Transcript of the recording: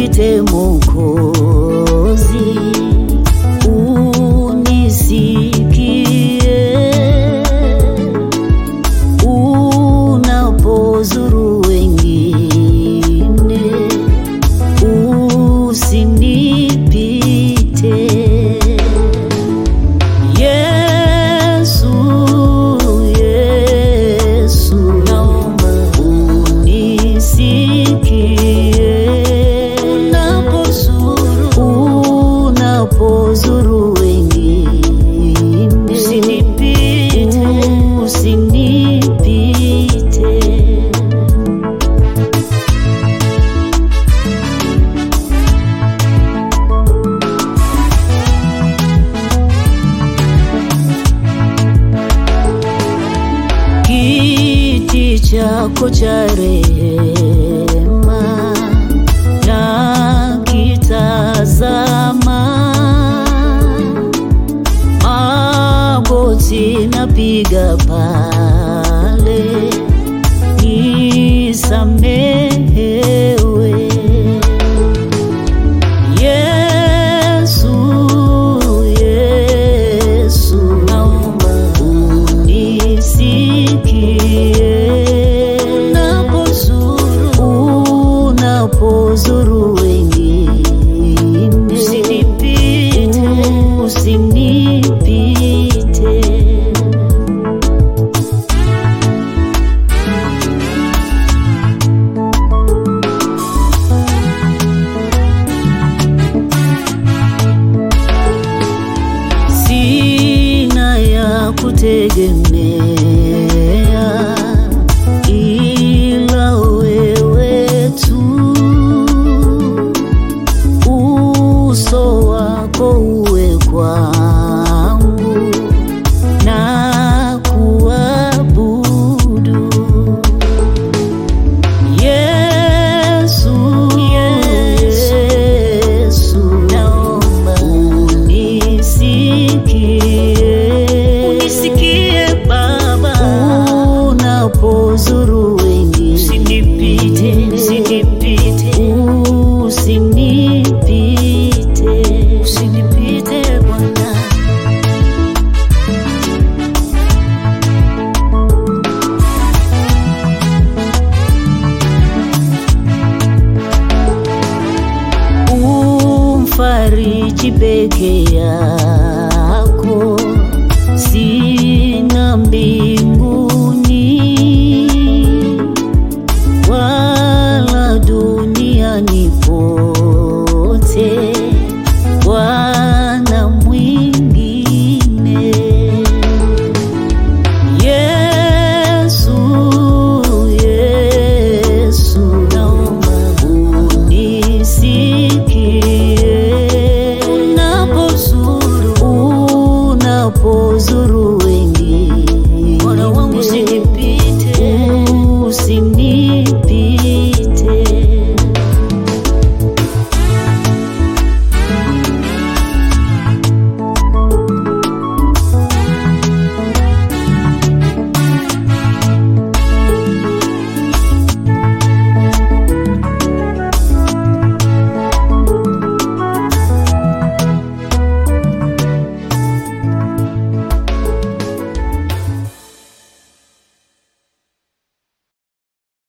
nipite Mwokozi, unisikie unapozuru wengine, usinipite Yesu, Yesu, naomba unisikie unapozuru, unapozuru wengine, usinipite, usinipite. kiti chako cha rehema na kitazama, magoti napiga pale, nisamehewe Yesu, Yesu, naomba unisikie unapozuru, unapozuru wengine, usinipite, usinipite. sina ya kutegemea ila wewe tu, uso wako uwe kwangu na kuabudu Yesu, Yesu, naomba unisikie, unisikie Baba, unapozuru wengine, usinipite, usinipite, usinipite, usinipite Bwana. umfariji peke yako, sina mbili